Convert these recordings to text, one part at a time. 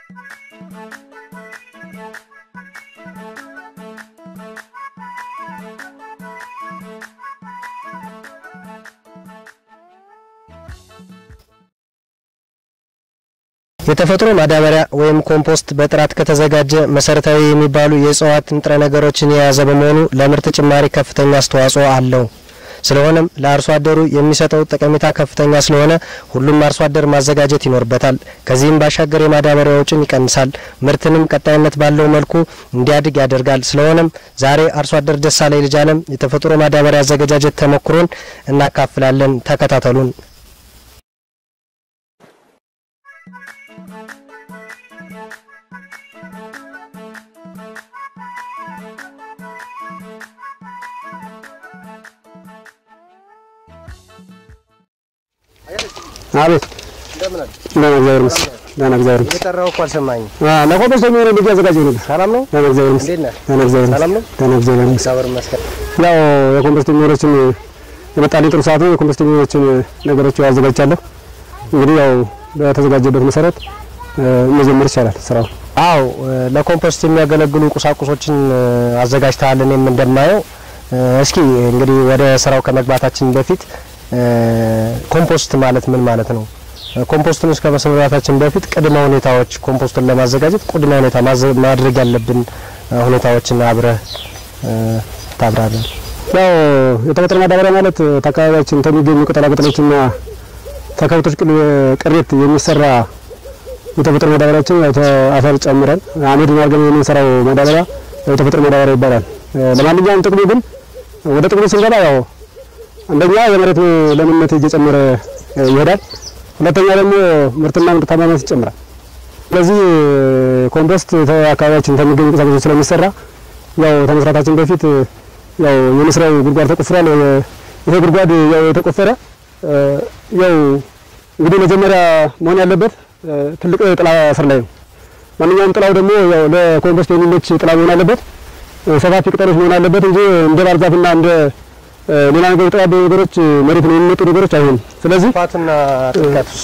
የተፈጥሮ ማዳበሪያ ወይም ኮምፖስት በጥራት ከተዘጋጀ መሰረታዊ የሚባሉ የእጽዋት ንጥረ ነገሮችን የያዘ በመሆኑ ለምርት ጭማሪ ከፍተኛ አስተዋጽኦ አለው። ስለሆነም ለአርሶ አደሩ የሚሰጠው ጠቀሜታ ከፍተኛ ስለሆነ ሁሉም አርሶ አደር ማዘጋጀት ይኖርበታል። ከዚህም ባሻገር የማዳበሪያ ወጪን ይቀንሳል፣ ምርትንም ቀጣይነት ባለው መልኩ እንዲያድግ ያደርጋል። ስለሆነም ዛሬ አርሶ አደር ደሳለኝ ልጅ አለም የተፈጥሮ ማዳበሪያ አዘገጃጀት ተሞክሮን እናካፍላለን። ተከታተሉን። አቤት እንደምን አለ? ደህና እግዚአብሔር ይመስገን። ደህና እግዚአብሔር ይመስገን። የጠራው እኮ አልሰማኝም። አዎ ለኮምፖስት የሚሆነ ልጅ አዘጋጀሁ ነበር። ሰላም ነው? ደህና እግዚአብሔር ይመስገን። እንዴት ነህ? ደህና እግዚአብሔር ሰላም ነው? ይመስገን። ደህና እግዚአብሔር ይመስገን። እግዚአብሔር ይመስገን። ያው የኮምፖስት የሚሆኖችን የመጣልኝ ጥሩ ሰዓት ነው። የኮምፖስት የሚሆኖችን ነገሮች አዘጋጅቻለሁ። እንግዲህ ያው በተዘጋጀበት መሰረት መጀመር ይቻላል ስራው። አው ለኮምፖስት የሚያገለግሉ ቁሳቁሶችን አዘጋጅተሃል። እኔም እንደማየው እስኪ እንግዲህ ወደ ስራው ከመግባታችን በፊት ኮምፖስት ማለት ምን ማለት ነው? ኮምፖስቱን እስከ መስራታችን በፊት ቅድመ ሁኔታዎች ኮምፖስቱን ለማዘጋጀት ቅድመ ሁኔታ ማድረግ ያለብን ሁኔታዎችን አብረህ ታብራራለህ። ያው የተፈጥሮ ማዳበሪያ ማለት ከአካባቢያችን ከሚገኙ ቅጠላቅጠሎችና ከከብቶች ቅሬት የሚሰራ የተፈጥሮ ማዳበሪያችን ያው አፈር ጨምረን አመድ አድርገን የምንሰራው ማዳበሪያ የተፈጥሮ ማዳበሪያ ይባላል። ለማንኛውም ጥቅሙ ግን ወደ ጥቅሙ ስንገባ ያው አንደኛ የመሬት ለምነት እየጨመረ ይሄዳል። ሁለተኛ ደግሞ ምርትና ምርታማነት ይጨምራል። ስለዚህ ኮምፖስት አካባቢያችን ከሚገኙ ቁሳቁሶች ስለሚሰራ ያው ከመስራታችን በፊት ያው የመስሪያው ጉድጓድ ተቆፍሯል። ይሄ ጉድጓድ ያው የተቆፈረ ያው እንግዲህ መጀመሪያ መሆን ያለበት ትልቅ ጥላ ስር ላይ ነው። ማንኛውም ጥላው ደግሞ ያው ለኮምፖስት የሚመች ጥላ መሆን አለበት። ሰፋፊ ቅጠሎች መሆን አለበት እንጂ እንደ ባህር ዛፍና እንደ ሌላ ነገር የተዋበ ነገሮች መሬት ነው የሚመጡ ነገሮች አይሆኑም። ስለዚህ ፋትና ጥልቀቱስ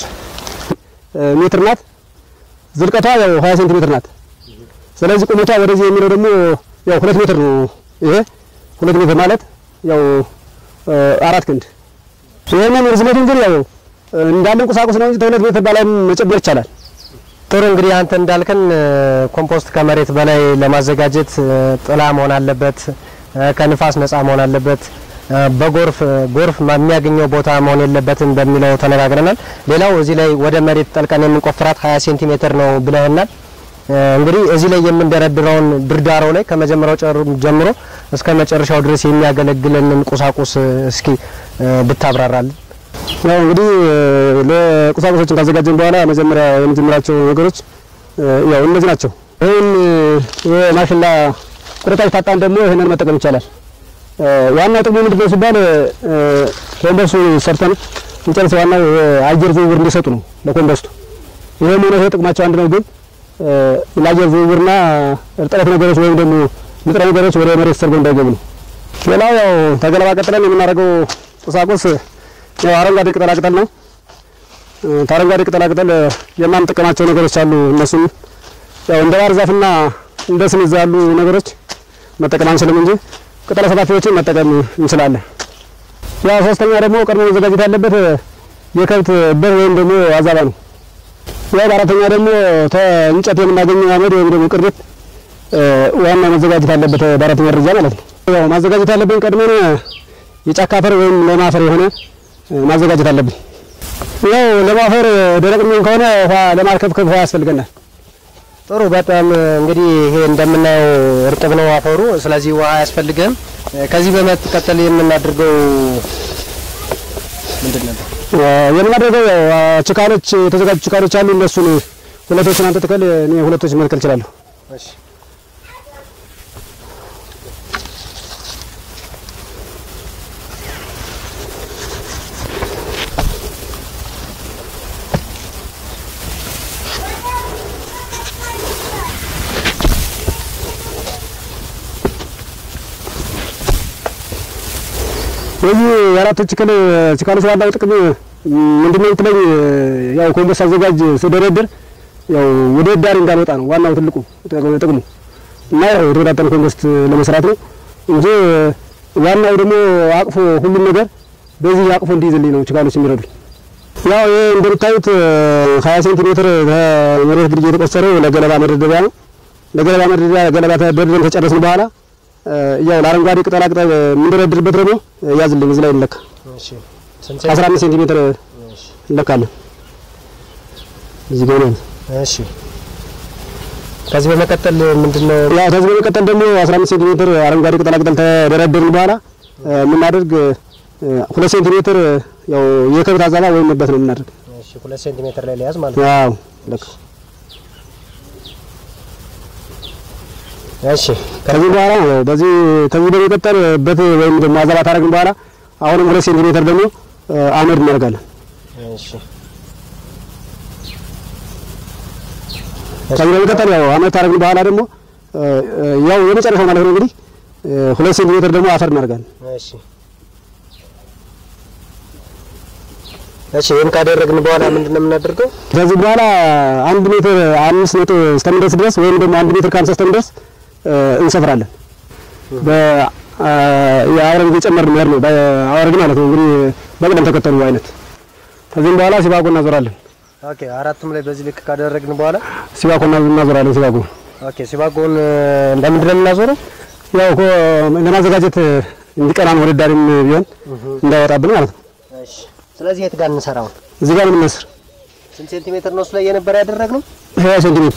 ሜትር ናት። ዝልቀቷ ያው 20 ሴንቲሜትር ናት። ስለዚህ ቁመቷ ወደዚህ የሚለው ደግሞ ያው ሁለት ሜትር ነው። ይሄ ሁለት ሜትር ማለት ያው አራት ክንድ። ይሄንን ርዝመቱን ግን ያው እንዳለን ቁሳቁስ ነው እንጂ ከሁለት ሜትር በላይ መጨመር ይቻላል። ጥሩ እንግዲህ አንተ እንዳልከን ኮምፖስት ከመሬት በላይ ለማዘጋጀት ጥላ መሆን አለበት፣ ከንፋስ ነፃ መሆን አለበት፣ በጎርፍ ጎርፍ የሚያገኘው ቦታ መሆን የለበትም በሚለው ተነጋግረናል። ሌላው እዚህ ላይ ወደ መሬት ጠልቀን የምንቆፍራት 20 ሴንቲሜትር ነው ብለህናል። እንግዲህ እዚህ ላይ የምንደረድረውን ድርዳራው ላይ ከመጀመሪያው ጀምሮ እስከ መጨረሻው ድረስ የሚያገለግለንን ቁሳቁስ እስኪ ብታብራራልን። ያው እንግዲህ ለቁሳቁሶችን ካዘጋጀን በኋላ መጀመሪያ የምንጀምራቸው ነገሮች ያው እነዚህ ናቸው። ይህን የማሽላ ቁርጣጭ ታጣን ደግሞ ይህንን መጠቀም ይቻላል። ዋናው ጥቅሙ ምንድነው ሲባል ኮምፖስቱ ሰርተን እንጨርስ፣ ዋናው የአየር ዝውውር እንዲሰጡ ነው ለኮምፖስቱ። ይሄም ሆነ ይሄ ጥቅማቸው አንድ ነው፣ ግን ለአየር ዝውውርና እርጥበት ነገሮች ወይም ደግሞ ንጥረ ነገሮች ወደ መሬት ሰርገው እንዳይገቡ ነው። ሌላው ያው ተገለባ ቀጥለን የምናደርገው ቁሳቁስ ያው አረንጓዴ ቅጠላቅጠል ነው። ከአረንጓዴ ቅጠላቅጠል የማንጠቀማቸው ነገሮች አሉ። እነሱም ያው እንደ ባህር ዛፍና እንደ ስንዝ ያሉ ነገሮች መጠቀም አንችልም እንጂ ቅጠለ ሰፋፊዎችን መጠቀም እንችላለን። ያው ሶስተኛ ደግሞ ቀድሞ መዘጋጀት ያለበት የከብት በር ወይም ደግሞ አዛባ ነው። ያው በአራተኛ ደግሞ ከእንጨት የምናገኘው አመድ ወይም ደግሞ ቅርቤት ዋና መዘጋጀት ያለበት በአራተኛ ደረጃ ማለት ነው። ያው ማዘጋጀት ያለብን ቀድመን የጫካ አፈር ወይም ለም አፈር የሆነ ማዘጋጀት አለብን። ያው ለም አፈር ደረቅ የሚሆን ከሆነ ውሃ ለማርከፍከፍ ውሃ ያስፈልገናል። ጥሩ በጣም እንግዲህ ይሄ እንደምናየው እርጥብ ነው አፈሩ፣ ስለዚህ ውሃ አያስፈልግም። ከዚህ በመቀጠል የምናደርገው ምንድን ነበር? የምናደርገው ያው ችካሎች የተዘጋጁ ችካሎች አሉ። እነሱን ሁለቶችን አንተ ትከል፣ እኔ ሁለቶችን መትከል እችላለሁ። እሺ ስለዚህ የአራቱ ችክል ችካሎች ዋናው ጥቅም ምንድነው ብትለኝ፣ ያው ኮምፖስት አዘጋጅ ስደረድር ያው ወደ ዳር እንዳልወጣ ነው ዋናው ትልቁ ጥቅሙ እና ያው የተወጣጠነ ኮምፖስት ለመስራት ነው እንጂ ዋናው ደግሞ አቅፎ ሁሉም ነገር በዚህ አቅፎ እንዲይዝልኝ ነው ችካሎች የሚረዱኝ። ያው ይሄ እንደምታዩት 20 ሴንቲሜትር ከመሬት ግድጌ የተቆሰረው ለገለባ መደርደሪያ ነው። ለገለባ መደርደሪያ ገለባ ተደርድረን ከጨረስን በኋላ ያው ለአረንጓዴ ቅጠላ ቅጠል የምንደረድርበት ደግሞ ያዝልኝ እዚህ ላይ እንለካ እሺ ስንት 15 ሴንቲሜትር እሺ እንለካለን እዚህ ጋር ነው። እሺ ከዚህ በመቀጠል ምንድነው ያው ከዚህ በመቀጠል ደግሞ 15 ሴንቲሜትር አረንጓዴ ቅጠላ ቅጠል ተደረደርን በኋላ የምናደርግ ሁለት ሴንቲሜትር ያው የከብት አዛባ ወይም መበት ነው የምናደርግ። እሺ ሁለት ሴንቲሜትር ላይ ሊያዝ ማለት ነው ያው ልክ እሺ ከዚህ በኋላ ያው በዚህ ከዚህ በመቀጠል በት ወይም ደግሞ አዛባ ታደረግን በኋላ አሁንም ሁለት ሴንቲሜትር ደግሞ አመድ እናደርጋለን። እሺ ከዚህ በመቀጠል ያው አመድ ታደረግን በኋላ ደግሞ ያው የመጨረሻው ማለት ነው እንግዲህ ሁለት ሴንቲሜትር ደግሞ አፈር እናደርጋለን። እሺ እሺ ይህን ካደረግን በኋላ ምንድነው የምናደርገው? ከዚህ በኋላ አንድ ሜትር አምስት ነጥብ እስከምንደርስ ድረስ ወይም ደግሞ አንድ ሜትር ከሀምሳ እስከምንደርስ እንሰፍራለን። የአውረግ እየጨመርን መሄድ ነው። በአውረግ ማለት ነው እንግዲህ በቅደም ተከተሉ አይነት። ከዚህም በኋላ ሲባጎ እናዞራለን። ኦኬ አራቱም ላይ በዚህ ልክ ካደረግን በኋላ ሲባጎ እናዞራለን። ሲባጎ ኦኬ ሲባጎን እንደምንድን ነው የምናዞረው? ያው እኮ ለማዘጋጀት እንዲቀናን ወደ ዳሪም ቢሆን እንዳይወጣብን ማለት ነው። እሺ ስለዚህ የት ጋር እንሰራው? እዚህ ጋር ነው የምንመስር ስንት ሴንቲሜትር ነው እሱ ላይ የነበረ ያደረግነው? ሀያ ሴንቲሜትር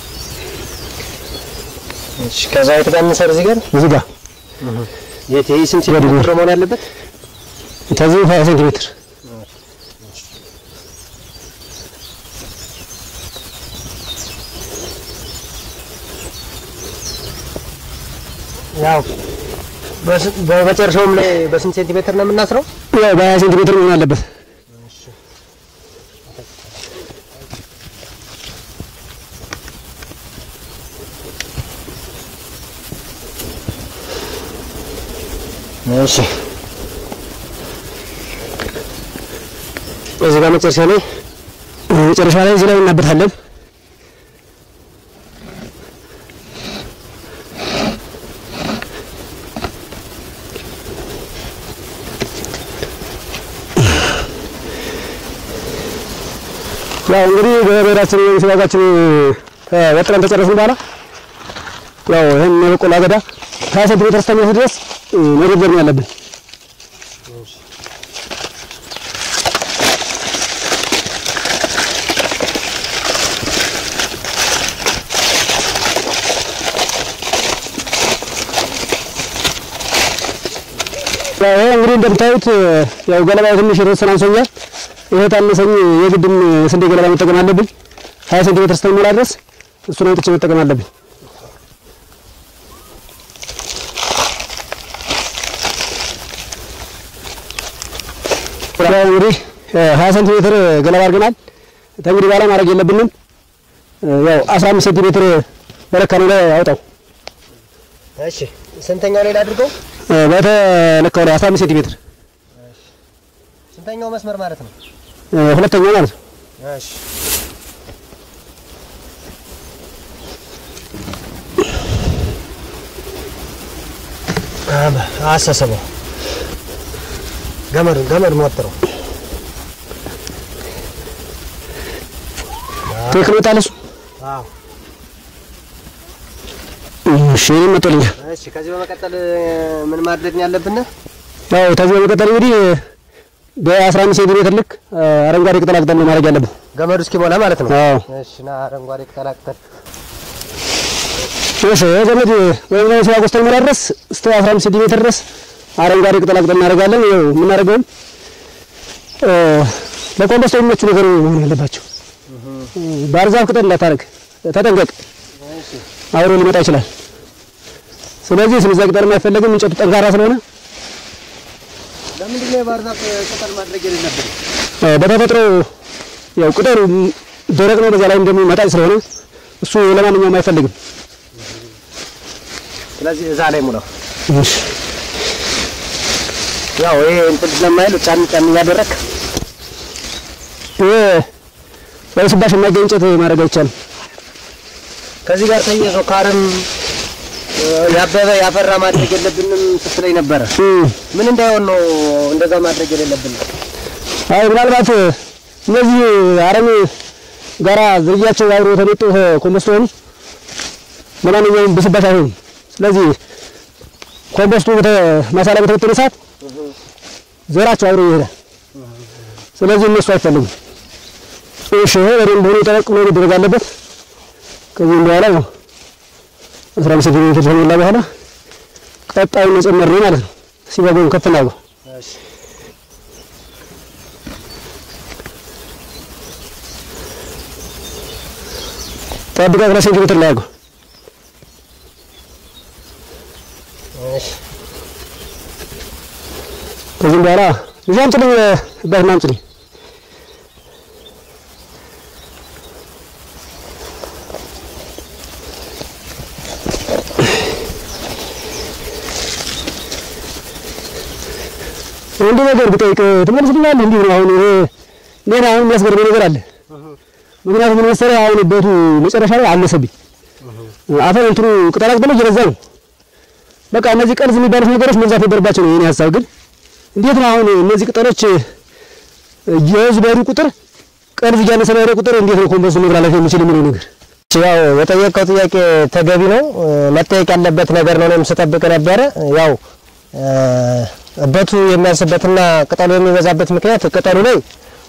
እሺ ከዛ የት ጋር እንሰር? እዚህ ጋር እዚህ ጋር የት ይሄ ስንት ሴንቲሜትር ነው መሆን ያለበት? ከዚህ ሀያ ሴንቲሜትር ያው በመጨረሻውም ላይ በስንት ሴንቲሜትር ነው የምናስረው? ያው በሀያ ሴንቲሜትር መሆን አለበት። እሺ እዚህ ጋር መጨረሻ ላይ መጨረሻ ላይ እዚህ ላይ እናበታለን። ያው እንግዲህ በቤዳችን ወይም ሲባጋችን ወጥረን ተጨረስን በኋላ ያው ይህን የበቆሎ አገዳ ሀያ ሴንቲሜትር እስከሚደርስ ድረስ መደርደር ነው ያለብን። ይሄ እንግዲህ እንደምታዩት ያው ገለባው ትንሽ የተወሰነ አንሶኛል። ይሄ ታነሰኝ የግድም የስንዴ ገለባ መጠቀም አለብኝ። ሀያ ሴንቲሜትር እስከሚሞላ ድረስ እሱን አውጥቼ መጠቀም አለብኝ። ያው እንግዲህ ሀያ ሴንቲሜትር ገለባ አድርገናል። ከእንግዲህ በኋላ ማድረግ የለብንም። ያው አስራ አምስት ሴንቲሜትር በለካነው ላይ አውጣው። እሺ ስንተኛው ላይ ላድርገው? በተለካው ላይ አስራ አምስት ሴንቲሜትር ስንተኛው መስመር ማለት ነው? ሁለተኛው ማለት ነው። እሺ አሰሰበው ገመድ ገመድ ሞጥረው ትክክል ወጣል እሱ። አዎ እሺ እኔም መጥቶልኛል። እሺ ከዚህ በመቀጠል ምን ማድረግ ነው ያለብን? ያው ከዚህ በመቀጠል እንግዲህ በአስራ አምስት ሴንቲሜትር ልክ አረንጓዴ ቅጠላ ቅጠል ነው ማድረግ ያለብን። ገመዱ እስኪሞላ ማለት ነው። አዎ እሺ ና አረንጓዴ ቅጠላ ቅጠል እሺ ገመድ ወይም ደግሞ ሲባጎ እስከሚሞላ ድረስ እስከ አስራ አምስት ሴንቲሜትር ድረስ አረንጓዴ ቅጠላ ቅጠል እናደርጋለን። ያው የምናደርገውም ለኮምፖስት የሚመቹ ነገር መሆን ያለባቸው። ባህር ዛፍ ቅጠል እንዳታደርግ ተጠንቀቅ፣ አብሮ ሊመጣ ይችላል። ስለዚህ ስምዛ ቅጠልም አይፈለግም፣ እንጨቱ ጠንካራ ስለሆነ ለምንድን ነው የባህር ዛፍ ቅጠል ማድረግ የሌለብን? በተፈጥሮ ያው ቅጠሉ ደረቅ ነው፣ በዛ ላይም ደግሞ መጣጭ ስለሆነ እሱ ለማንኛውም አይፈልግም። ስለዚህ እዛ ላይ ሙላው። ያው ይሄ እንትን ስለማይሉ ጫን ጫን እያደረክ ይሄ ያው ስባሽ የማይገኝ እንጨት ማድረግ አይቻልም። ከዚህ ጋር ተያይዞ ካርም ያበበ ያፈራ ማድረግ የለብንም ስትለኝ ነበረ። ምን እንዳይሆን ነው እንደዛ ማድረግ የሌለብን? አይ ምናልባት እነዚህ አረም ጋራ ዝርያቸው አብሮ ተመጡ ኮምፖስት ሆኑ ለማንኛውም ብስበት አይሆንም። ስለዚህ ኮምፖስቱ ማሳ ላይ በተበተነ ሰዓት ዘራቸው አብሮ ይሄዳል። ስለዚህ እነሱ አይፈልጉም። እሺ ይሄ በደንብ ሆኖ ጠበቅ ብሎ መደረግ አለበት። ከዚህም በኋላ ነው አስራ አምስት ሴንቲሜትር ከሞላ በኋላ ቀጣዩን መጨመር ነው ማለት ነው። ሲበጎን ከፍ እናድርገው። ጠብቀህ ሁለት ሴንቲሜትር ላይ አድርገው። ከዚህም በኋላ ልጅ አምጪልኝ፣ አባትና አምጪልኝ። አንድ ነገር ብጠይቅ ትመልስልኛለህ? እንዲህ ነው አሁን ይሄ ሌላ አሁን የሚያስገርመኝ ነገር አለ። ምክንያቱም ምን መሰለህ አሁን ቤቱ መጨረሻ ላይ አነሰብኝ። አፈር እንትኑ ቅጠላ ቅጠሉ እየበዛ ነው። በቃ እነዚህ ቀርዝ የሚባሉት ነገሮች መብዛት ነበረባቸው ነው የኔ ሀሳብ። ግን እንዴት ነው አሁን እነዚህ ቅጠሎች የህዝብ በሄዱ ቁጥር ቀርዝ እያነሰ በሄደ ቁጥር እንዴት ነው ኮምፖስቱ መብላላት የሚችል የሚለው ነገር ያው የጠየቀው ጥያቄ ተገቢ ነው፣ መጠየቅ ያለበት ነገር ነው። እኔም ስጠብቅ ነበረ። ያው እበቱ የሚያንስበትና ቅጠሉ የሚበዛበት ምክንያት ቅጠሉ ላይ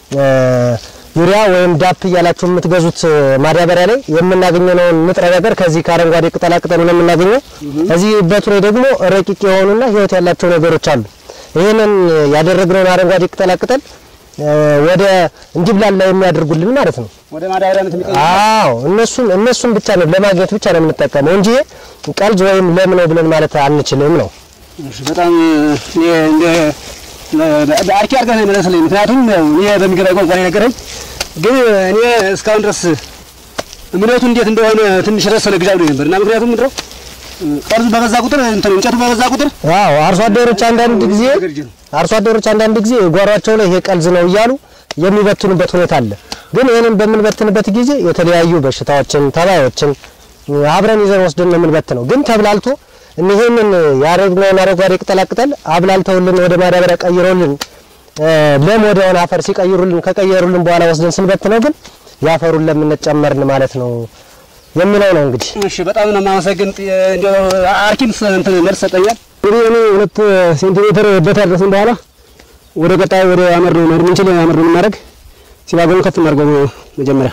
ዩሪያ ወይም ዳፕ እያላችሁ የምትገዙት ማዳበሪያ ላይ የምናገኘውን ንጥረ ነገር ከዚህ ከአረንጓዴ ቅጠላ ቅጠሉ ነው የምናገኘው። እዚህ እበቱ ላይ ደግሞ ረቂቅ የሆኑና ህይወት ያላቸው ነገሮች አሉ። ይህንን ያደረግነውን አረንጓዴ ቅጠላ ቅጠል ወደ እንዲብላላ የሚያደርጉልን ማለት ነው። ወደ ማዳበሪያነት የሚቀይሩ አዎ እነሱን እነሱን ብቻ ነው ለማግኘት ብቻ ነው የምንጠቀመው እንጂ ቀልጅ ወይም ለም ነው ብለን ማለት አንችልም ነው። እሺ፣ በጣም እኔ እንደ አርኪ አድርገህ ነው የመለስልኝ። ምክንያቱም ያው እኔ በሚገባኝ ቋንቋ ነው የነገረኝ፣ ግን እኔ እስካሁን ድረስ እምነቱ እንዴት እንደሆነ ትንሽ ረሰነ ግዣ ብሎኝ ነበር እና ምክንያቱም ምንድነው ቀርዙ በበዛ ቁጥር እንትን እንጨቱ በበዛ ቁጥር አዎ አርሶ አደሮች አንዳንድ ጊዜ አርሶ አደሮች አንዳንድ ጊዜ ጓሯቸው ላይ ይሄ ቀልዝ ነው እያሉ የሚበትኑበት ሁኔታ አለ። ግን ይህንን በምንበትንበት ጊዜ የተለያዩ በሽታዎችን፣ ተባዮችን አብረን ይዘን ወስደን ነው የምንበትነው። ግን ተብላልቶ ይህንን ያደረግነውን አረንጓዴ ቅጠላቅጠል አብላልተውልን ወደ ማዳበሪያ ቀይረውልን ለም ወደሆነ አፈር ሲቀይሩልን ከቀየሩልን በኋላ ወስደን ስንበትነው ግን ያፈሩን ለምነት ጨመርን ማለት ነው የሚለው ነው እንግዲህ። እሺ በጣም ነው የማመሰግን። እንደው አርኪም እንትን መልስ ሰጠኛል። እንግዲህ እኔ ሁለት ሴንቲሜትር በታደረስን በኋላ ወደ ቀጣይ ወደ አመር ነው መሄድ የምንችል አመር ነው የምናደርግ። ሲባጎን ከፍ እናድርገው መጀመሪያ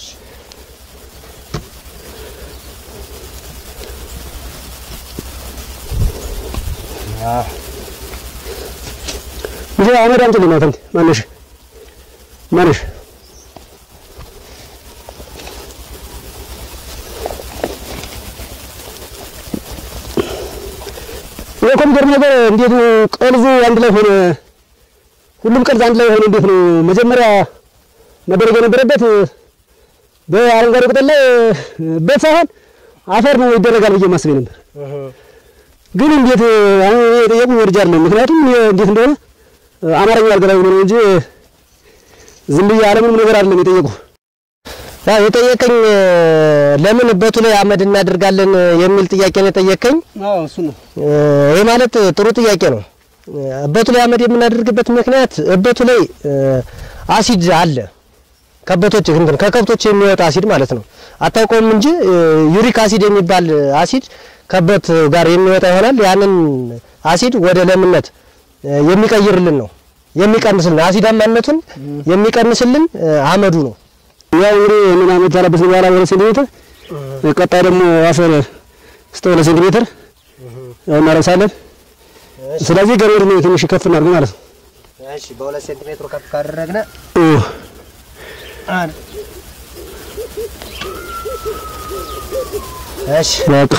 ይሄ አመድ አምጪልኝ ነው ተንት ማነሽ ማነሽ የኮምፒውተር ነገር እንዴት ነው ቀልዙ አንድ ላይ ሆነ? ሁሉም ቀልዝ አንድ ላይ ሆነ እንዴት ነው? መጀመሪያ መደረግ የነበረበት በአረንጓዴ ቅጠል ላይ በት ሳይሆን አፈር ነው ይደረጋል ብዬ ማስቤ ነበር። ግን እንዴት አሁን የጠየቁ ወርጃ አይደለም። ምክንያቱም እንዴት እንደሆነ አማርኛ አልገባኝ ብሎ ነው እንጂ ዝም ብዬ አለምንም ነገር አይደለም የጠየቁ ያው የጠየቀኝ ለምን እበቱ ላይ አመድ እናደርጋለን የሚል ጥያቄ ነው የጠየቀኝ። አዎ እሱ ነው። ይህ ማለት ጥሩ ጥያቄ ነው። እበቱ ላይ አመድ የምናደርግበት ምክንያት እበቱ ላይ አሲድ አለ። ከበቶች እንትን ከከብቶች የሚወጣ አሲድ ማለት ነው። አታውቀውም እንጂ ዩሪክ አሲድ የሚባል አሲድ ከበት ጋር የሚወጣ ይሆናል። ያንን አሲድ ወደ ለምነት የሚቀይርልን ነው የሚቀንስልን፣ አሲዳማነቱን የሚቀንስልን አመዱ ነው። ያው እንግዲህ ምን አመት ታለበት በኋላ ወደ ሴንቲሜትር ቀጣይ ደግሞ አፈር እስከ ሁለት ሴንቲሜትር ያው እናረሳለን። ስለዚህ ገመድ ነው ትንሽ ከፍ እናድርግ ማለት ነው። እሺ፣ በሁለት ሴንቲሜትሩ ከፍ ካደረግነ እሺ በቃ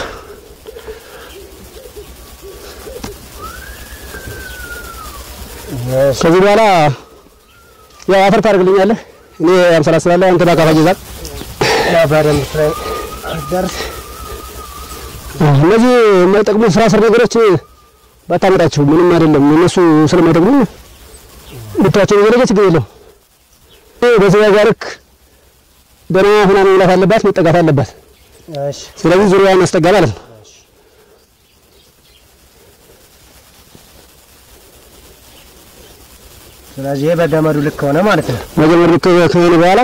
ከዚህ በኋላ ያው አፈር ታደርግልኛለህ። እኔ አምሰላስላለሁ፣ አንተ በአካፋ ይዛል። በደንብ ደርስ እነዚህ የማይጠቅሙ ስራ ስር ነገሮች ባታመጣቸው ምንም አይደለም። እነሱ ስለማይጠቅሙ ብታቸው ነገሮች ችግር የለም። በዚህ ጋርክ ደህና ሆና መብላት አለባት፣ መጠጋት አለባት። እሺ ስለዚህ ዙሪያውን ያስጠጋ ማለት ነው። ስለዚህ ይሄ በገመዱ ልክ ሆነ ማለት ነው። መጀመር ልክ ከሆነ በኋላ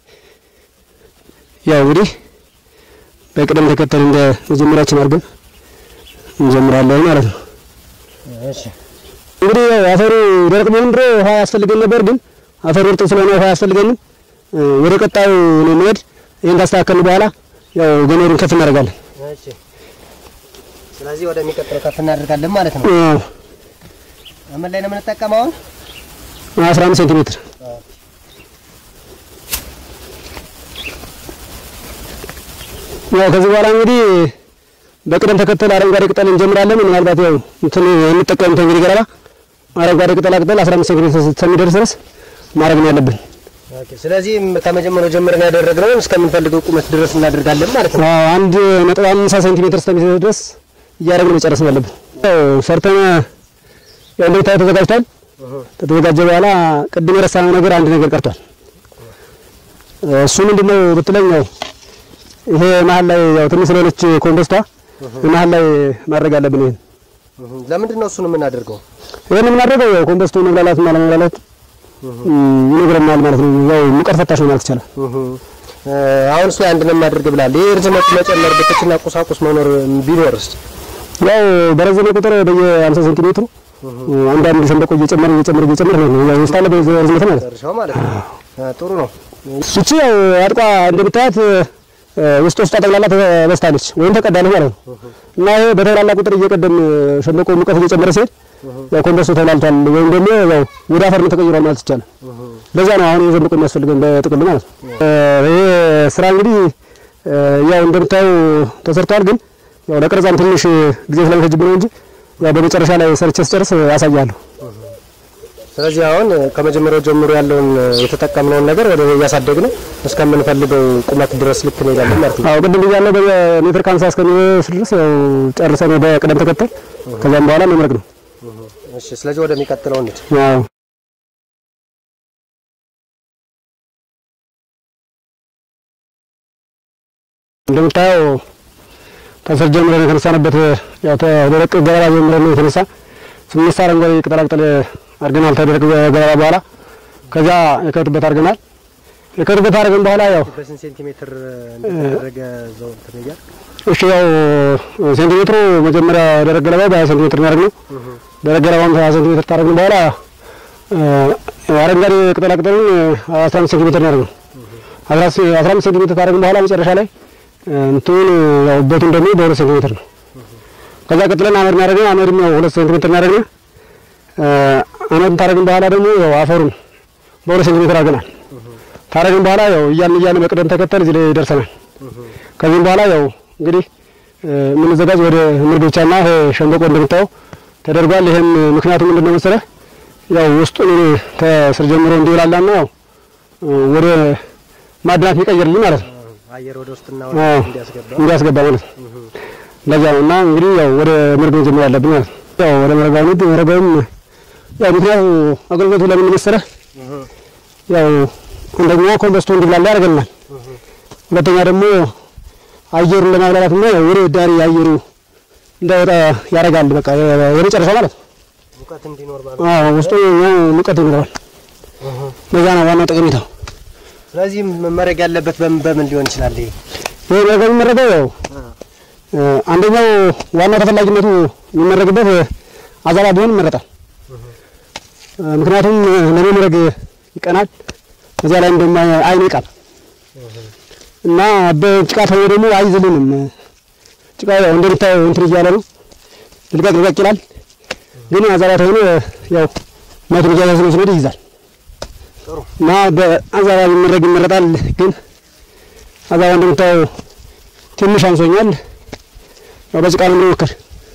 ያው እንግዲህ በቅደም ተከተል እንደ መጀመሪያችን አድርገን እንጀምራለን ማለት ነው። እሺ እንግዲህ ያው አፈሩ ደረቅ ቢሆን ድሮ ውሃ ያስፈልገን ነበር፣ ግን አፈሩ እርጥብ ስለሆነ ውሃ ያስፈልገንም ወደ ቀጣዩ ነው የሚሄድ። ይህን ካስተካከልን በኋላ ያው ገመዱን ከፍ እናደርጋለን። እሺ ስለዚህ ወደሚቀጥለው ከፍ እናደርጋለን ማለት ነው። አዎ፣ ምን ላይ ነው የምንጠቀመው አሁን? አስራ አምስት ሴንቲሜትር ያው ከዚህ በኋላ እንግዲህ በቅደም ተከተል አረንጓዴ ቅጠል እንጀምራለን። ምናልባት ያው እንትን የምንጠቀምት እንግዲህ ገለባ አረንጓዴ ቅጠላ ቅጠል 15 ሴንቲሜትር እስከሚደርስ ድረስ ማድረግ ነው ያለብን። ኦኬ ስለዚህ ከመጀመሪያው ጀምረን ያደረግነውን እስከምንፈልገው ቁመት ድረስ እናደርጋለን ማለት ነው። አዎ አንድ ነጥብ አምሳ ሴንቲሜትር እስከሚደርስ ድረስ እያደረግን መጨረስ ነው ያለብን። ያው ሰርተን ያው እንደምታየው ተዘጋጅቷል። ከተዘጋጀ በኋላ ቅድም የረሳነው ነገር አንድ ነገር ቀርቷል። እሱ ምንድነው ብትለኝ ያው ይሄ መሀል ላይ ያው ትንሽ ስለሆነች ኮምፖስቷ መሀል ላይ ማድረግ አለብን። ይሄን ለምንድን ነው እሱን የምናደርገው? ይሄን የምናደርገው ያው ኮምፖስቱ መብላላትና ለመብላላት ይነግረናል ማለት ነው። ያው ሙቀት ፈታሽ ነው ማለት ይቻላል። አሁን እሱ አንድ ነው የማደርግ ብላል። ይሄ ርዝመት መጨመር ብትችልና ቁሳቁስ መኖር ቢኖርስ? ያው በረዘመ ቁጥር በየ50 ሴንቲሜትሩ አንዳንድ ሸንበቆ እየጨመረ እየጨመረ እየጨመረ ነው ያው ውስጣለ በርዝመት ማለት ጨርሻው ማለት ነው። ጥሩ ነው። እቺ ያው አጥቋ እንደምታያት ውስጥ ውስጧ ጠቅላላ ተበስታለች ወይም ተቀዳለች ማለት ነው። እና ይሄ በተብላላ ቁጥር እየቀደም ሸንበቆ ሙቀት እየጨመረ ሲሄድ ያው ኮምፖስቱ ተብላልቷል ወይም ደግሞ ያው ወደ አፈርነት ተቀይሯል ማለት ይቻላል። ለዛ ነው አሁን የሸንበቆ የሚያስፈልገን በጥቅል ማለት ነው። ይሄ ስራ እንግዲህ ያው እንደምታዩ ተሰርቷል፣ ግን ያው ለቀረጻም ትንሽ ጊዜ ስለሚፈጅብን ነው እንጂ ያው በመጨረሻ ላይ ሰርቼ ስጨርስ ያሳያለሁ። ስለዚህ አሁን ከመጀመሪያው ጀምሮ ያለውን የተጠቀምነውን ነገር ወደ እያሳደግን እስከምንፈልገው ቁመት ድረስ ልክ እንሄዳለን ማለት ነው። አዎ ቅድም ብያለሁ። በሜትር ከሀምሳ እስከሚደርስ ድረስ ያው ጨርሰን በቅደም ተከተል ከዛም በኋላ መምረቅ ነው። እሺ፣ ስለዚህ ወደሚቀጥለው እንሂድ። አዎ እንደምታየው ከስር ጀምረን የተነሳንበት ያው ተደረቅ ገለባ ጀምረን ነው የተነሳ ስንነሳ አረንጓዴ ቅጠላቅጠል አድርገናል። ተደረቅ ገለባ በኋላ ከዚያ የከቱበት አድርገናል። የከቱበት አድርገን በኋላ ያው በስንት ሴንቲሜትር እንደተደረገ ዘው እንትን እያል እሺ ያው ሴንቲሜትሩ መጀመሪያ ደረቅ ገለባው በሀያ ሴንቲሜትር ነው ያደረግነው። ደረቅ ገለባውን ሀያ ሴንቲሜትር ታደረግን በኋላ አረንጓዴ ቅጠላቅጠሉን አስራ አምስት ሴንቲሜትር ነው ያደረግነው። አስራ አምስት ሴንቲሜትር ታደረግን በኋላ መጨረሻ ላይ እንትኑን ያው በቱን ደግሞ በሁለት ሴንቲሜትር ነው። ከዛ ቀጥለን አመድ እናደረግን። አመድም ያው ሁለት ሴንቲሜትር እናደረግን። አመድን ታደረግን በኋላ ደግሞ ያው አፈሩን በሁለት ሴንቲሜትር አድርገናል። ታደረግን በኋላ ያው እያን እያን በቅደም ተከተል እዚህ ላይ ደርሰናል። ከዚህም በኋላ ያው እንግዲህ የምንዘጋጅ ወደ ምርዶቻና ይሄ ሸንበቆ እንደምታየው ተደርጓል። ይሄም ምክንያቱ ምንድን ነው መሰለህ? ያው ውስጡን ከስር ጀምሮ እንዲብላላና ያው ወደ ማዕድናት የሚቀይርልኝ ማለት ነው አየር ወደ ውስጥና አዎ፣ እንዲያስገባ እንዲያስገባ ማለት ነው። ለዛ ነው እና እንግዲህ ያው ወደ መርገው ጀምሮ ያለብን ማለት ነው። ያው ወደ መረጋው ነው። መረጋውም ያው ምክንያቱ አገልግሎቱ ለምን መሰለህ? ያው አንደኛ ኮምፖስቱ እንዲብላላ ያደርገናል። ሁለተኛ ደግሞ አየሩን ለማብላላትና ወደ ዳሪ አየሩ እንዳይወጣ ያደርጋል። በቃ የመጨረሻ ማለት ነው። ሙቀት እንዲኖር ማለት አዎ ውስጡ ሙቀት ይኖረዋል። ለዛ ነው ዋናው ጠቀሜታው። ስለዚህ መመረግ ያለበት በምን በምን ሊሆን ይችላል? ይሄ ይሄ መረግ የሚመረገው ያው አንደኛው ዋናው ተፈላጊነቱ የሚመረግበት አዛባ ቢሆን ይመረጣል። ምክንያቱም ለመምረግ ይቀናል። እዚያ ላይ እንደማ አይን ይቃል እና በጭቃ ተሆነ ደግሞ አይዝልንም። ጭቃ ያው እንደምታየው እንትን እያለ ነው ልቀቅ ልቀቅ ይላል። ግን አዛባ ተሆነ ያው መቱን እያያዝ ነው ስንሄድ ይይዛል ጥሩ እና በአዛባ ቢመረግ ይመረጣል። ግን አዛባ እንደምታየው ትንሽ አንሶኛል። ያው በጭቃ ነው የሚሞከር።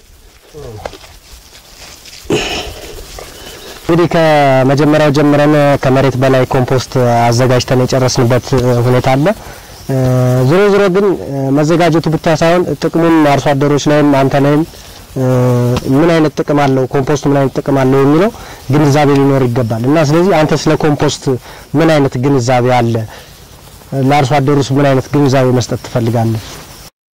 እንግዲህ ከመጀመሪያው ጀምረን ከመሬት በላይ ኮምፖስት አዘጋጅተን የጨረስንበት ሁኔታ አለ። ዞሮ ዞሮ ግን መዘጋጀቱ ብቻ ሳይሆን ጥቅሙን አርሶ አደሮች ላይም አንተ ላይም ምን አይነት ጥቅም አለው ኮምፖስት ምን አይነት ጥቅም አለው የሚለው ግንዛቤ ሊኖር ይገባል እና ስለዚህ አንተ ስለ ኮምፖስት ምን አይነት ግንዛቤ አለ? ለአርሶ አደሩስ ምን አይነት ግንዛቤ መስጠት ትፈልጋለህ?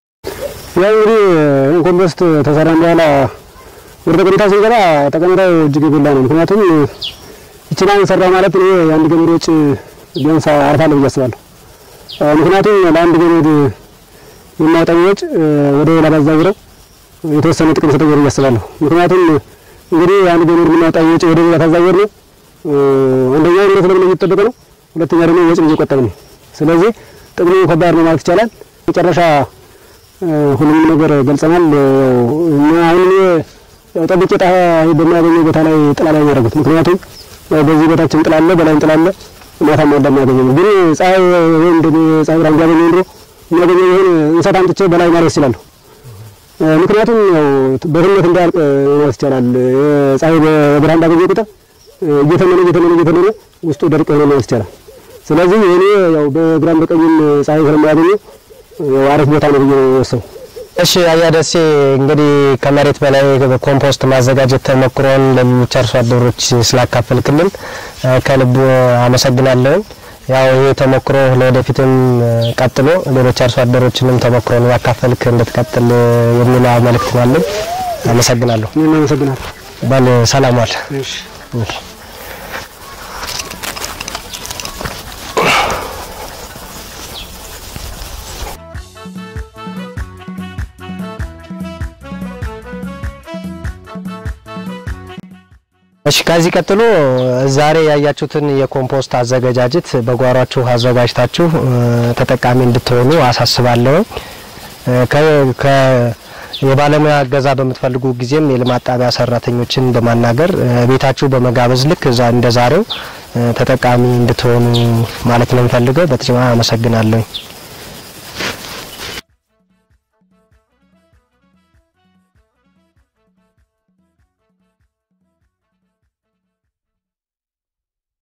ያው እንግዲህ ኮምፖስት ተሰራን በኋላ ወደ ጠቀሜታ ስንገባ ጠቀሜታው እጅግ የጎላ ነው። ምክንያቱም ይችና ሰራ ማለት እኔ የአንድ ገመድ ወጪ ቢያንስ አርፋለሁ ብዬ አስባለሁ። ምክንያቱም ለአንድ ገመድ የማወጣው ወጪ ወደ ሌላ ባዛውረው የተወሰነ ጥቅም ሰጠው ብዬ አስባለሁ። ምክንያቱም እንግዲህ አንድ ገመድ የምናወጣው ወጪ ወደ ሌላ ታዛወር ነው አንደኛ ንብረት ለምን የሚጠበቅ ነው፣ ሁለተኛ ደግሞ ወጪ እየቆጠበ ነው። ስለዚህ ጥቅሙ ከባድ ነው ማለት ይቻላል። መጨረሻ ሁሉም ነገር ገልጸናል። አሁን ያው ጠብቄ ጣ በሚያገኘው ቦታ ላይ ጥላ ላይ ያደረጉት ምክንያቱም በዚህ ቦታችን ጥላ አለ፣ በላይም ጥላ አለ። ማታም እንደሚያገኘው ግን ፀሐይ ወይም ደግሞ ፀሐይ ብርሃን ቢያገኘው ኑሮ የሚያገኘው ይሁን እንሰት አምጥቼ በላይ ማለት ይችላል። ምክንያቱም ያው በትነት እንዳያልቅ ማለት ይቻላል። ፀሐይ በብርሃን ባገኘ ቁጥር እየተመነ እየተመነ እየተመነ ውስጡ ደርቅ ሆነ ማለት ይቻላል። ስለዚህ እኔ ያው በግራም በቀኝም ፀሐይ ስለማያገኘው ያው አሪፍ ቦታ ነው ብዬ ወሰው እሺ አያ ደሴ እንግዲህ ከመሬት በላይ ኮምፖስት ማዘጋጀት ተሞክሮን ለሌሎች አርሶ አደሮች ስላካፈልክልን ከልብ አመሰግናለሁ። ያው ይህ ተሞክሮ ለወደፊትም ቀጥሎ ሌሎች አርሶ አደሮችንም ተሞክሮን ያካፈልክ እንድትቀጥል የሚል መልእክት ነው ያለኝ። አመሰግናለሁ። እኔም አመሰግናለሁ። በል ሰላም ዋል። እሺ እሺ ከዚህ ቀጥሎ ዛሬ ያያችሁትን የኮምፖስት አዘገጃጀት በጓሯችሁ አዘጋጅታችሁ ተጠቃሚ እንድትሆኑ አሳስባለሁ። ከ የባለሙያ እገዛ በምትፈልጉ ጊዜም የልማት ጣቢያ ሰራተኞችን በማናገር ቤታችሁ በመጋበዝ ልክ እዛ እንደ ዛሬው ተጠቃሚ እንድትሆኑ ማለት ነው የምፈልገው። በተጨማሪ አመሰግናለሁ።